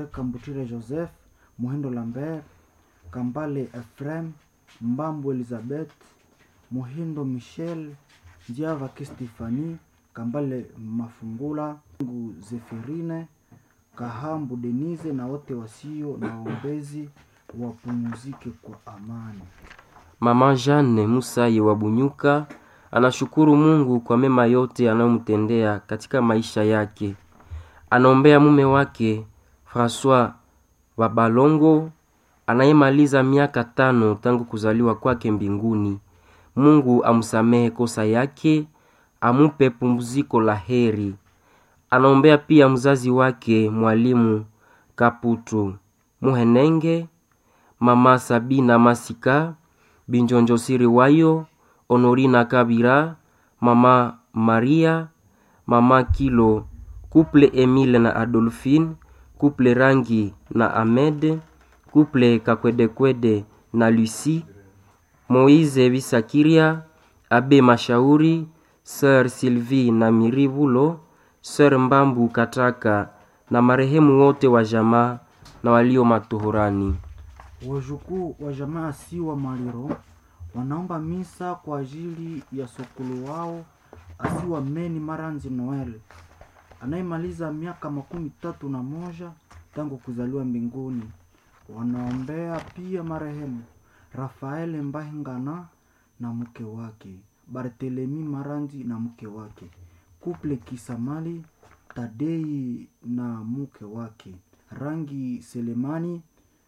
Kambutire Joseph, Muhindo Lambert, Kambale Ephraim, Mbambu Elizabeth, Muhindo Michel, Njiava Kistefani, Kambale Mafungula, Ngu Zefirine, Kahambu Denise na wote wasio na waombezi wapumzike kwa amani. Mama Jeanne Musaye wa Bunyuka anashukuru Mungu kwa mema yote anayomtendea katika maisha yake. Anaombea mume wake Francois wa Balongo anayemaliza miaka tano tangu kuzaliwa kwake mbinguni. Mungu amsamehe kosa yake, amupe pumziko la heri. Anaombea pia mzazi wake mwalimu Kaputu Muhenenge, mama Sabina Masika, Binjonjo Siriwayo, Honorina Kabira, mama Maria, mama Kilo, kuple Emile na Adolphine, kuple Rangi na Ahmed, kuple Kakwedekwede na Lucie, Moise Bisakiria, Abe Mashauri, Sir Sylvie na Mirivulo, Sir Mbambu Kataka na marehemu wote wa jamaa na walio matohorani. Wajukuu wa jamaa Siwa Maliro wanaomba misa kwa ajili ya sokolo wao Asiwa Meni Maranzi Noel anayemaliza miaka makumi tatu na moja tangu kuzaliwa mbinguni. Wanaombea pia marehemu Rafael Mbahingana na mke wake, Barthelemy Maranzi na mke wake, Kuple Kisamali Tadei na mke wake, Rangi Selemani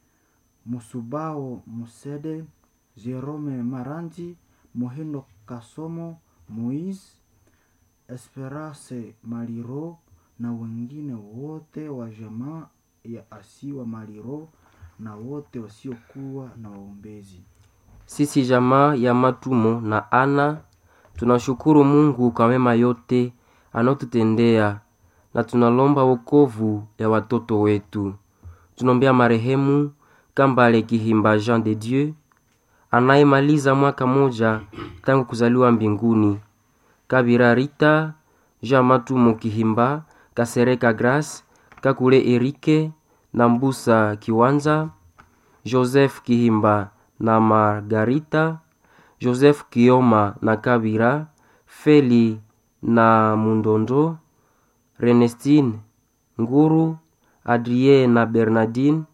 Musubao Musede, Jerome Maranzi, Mohindo Kasomo, Moise Esperance Maliro na wengine wote wa jamaa ya Asiwa Maliro na wote wasiokuwa na waombezi. Sisi jamaa ya Matumo na Ana tunashukuru Mungu kwa mema yote anayotutendea na tunalomba wokovu ya watoto wetu. Tunaombea marehemu Kambale Kihimba Jean de Dieu anayemaliza mwaka moja tangu kuzaliwa mbinguni. Kabira Rita, Jean Matumo Kihimba, Kasereka Grace, Kakule Erike na Mbusa Kiwanza, Joseph Kihimba na Margarita, Joseph Kioma na Kabira, Feli na Mundondo, Renestine Nguru, Adrien na Bernardine,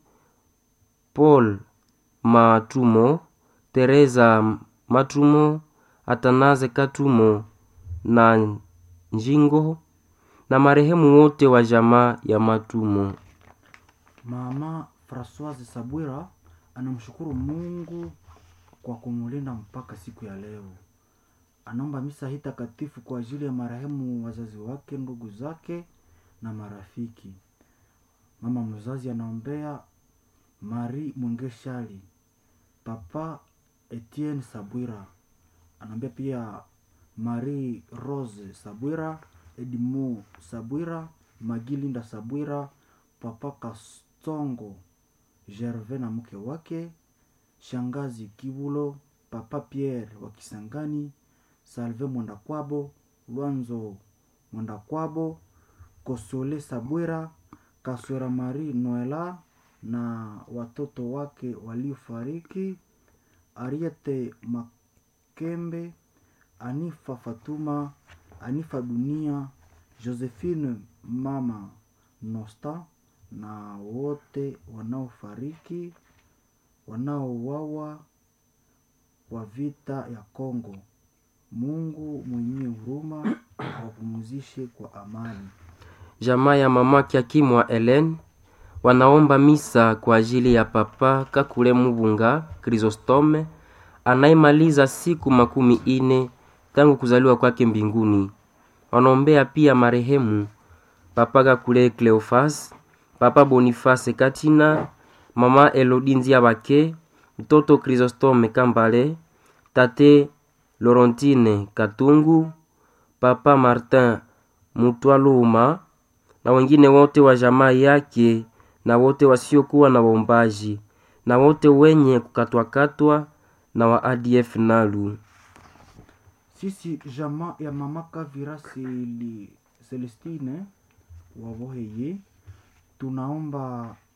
Paul Matumo, Teresa Matumo, Atanaze Katumo na Njingo na marehemu wote wa jamaa ya Matumo. Mama Francoise Sabwira anamshukuru Mungu kwa kumulinda mpaka siku ya leo. Anaomba misa hii takatifu kwa ajili ya marehemu wazazi wake, ndugu zake na marafiki. Mama mzazi anaombea Marie Mwengeshali, Papa Etienne Sabwira, anaombea pia Marie Rose Sabwira, Edmo Sabwira, Magilinda Sabwira, Papa Kastongo Gervais na mke wake, Shangazi Kibulo, Papa Pierre wa Kisangani, Salve Mwendakwabo, Lwanzo Mwendakwabo, Kosole Sabwira, Kaswera Marie Noela na watoto wake waliofariki, Ariete Makembe, Anifa Fatuma, Anifa Dunia, Josephine Mama Nosta na wote wanaofariki wanaouawa kwa vita ya Kongo. Mungu mwenye huruma awapumzishe kwa amani. Jamaa ya mama Kiakimwa Helen wanaomba misa kwa ajili ya papa Kakule Mubunga Chrysostome anayemaliza siku makumi ine tangu kuzaliwa kwake mbinguni. Wanaombea pia marehemu papa Kakule Cleofas, papa Boniface Katina, mama Elodinzia Bake, mtoto Chrysostome Kambale, tate Laurentine Katungu, papa Martin Mutwaluma na wengine wote wa jamaa yake na wote wasiokuwa na waombaji na wote wenye kukatwakatwa na wa ADF Nalu. Sisi jamaa ya mama Kavira Celi- Celestine waboheye tunaomba